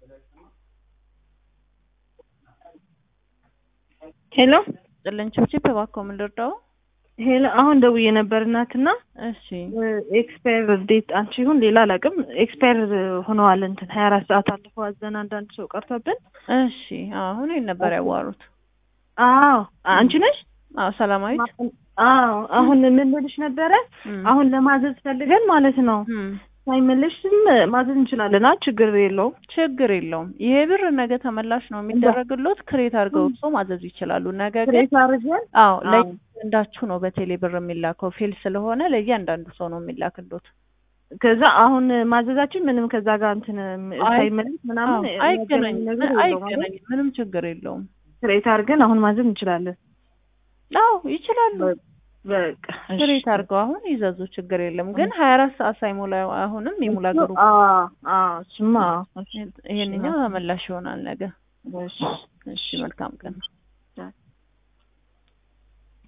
ሄሎ ጥልን ችብችብ እባክዎ ምን ልርዳው? ሄሎ አሁን ደውዬ ነበር እናትና እሺ ኤክስፓየር ዴት አንቺ ይሁን ሌላ አላውቅም። ኤክስፓየር ሆነዋል እንትን ሀያ አራት ሰዓት አልፈው አዘን አንዳንድ ሰው ቀርቶብን። እሺ አሁን ይሄን ነበር ያዋሩት። አዎ አንቺ ነሽ? አዎ ሰላማዊት አዎ አሁን ምን ልልሽ ነበረ፣ እም፣ አሁን ለማዘዝ ፈልገን ማለት ነው እም፣ ሳይመለስም ማዘዝ እንችላለን። አ ችግር የለውም። ችግር የለውም። ይሄ ብር ነገ ተመላሽ ነው የሚደረግሎት። ክሬት አድርገው እርሶ ማዘዝ ይችላሉ። ነገ ግን ክሬት አድርገን አዎ አዎ። ለእያንዳንዳችሁ ነው በቴሌ ብር የሚላከው። ፌል ስለሆነ ለእያንዳንዱ ሰው ነው የሚላክሎት። ከዛ አሁን ማዘዛችን ምንም ከዛ ጋር እንትን አይ- ሳይመለስ ምናምን አዎ፣ የሚያገናኝ አይገናኝም ነገር የለውም አይደል? አይገናኝም። ምንም ችግር የለውም። ክሬት አድርገን አሁን ማዘዝ እንችላለን። አዎ ይችላሉ። በቃ እሺ። ክሬት አድርገው አሁን ይዘዙ። ችግር የለም። ግን ሀያ አራት ሰዓት ሳይሞላ አሁንም የሙላ ግሩ አዎ አዎ እሱማ አዎ። እሺ፣ ይሄንኛው ተመላሽ ይሆናል ነገ። እሺ። እሺ መልካም ቀን።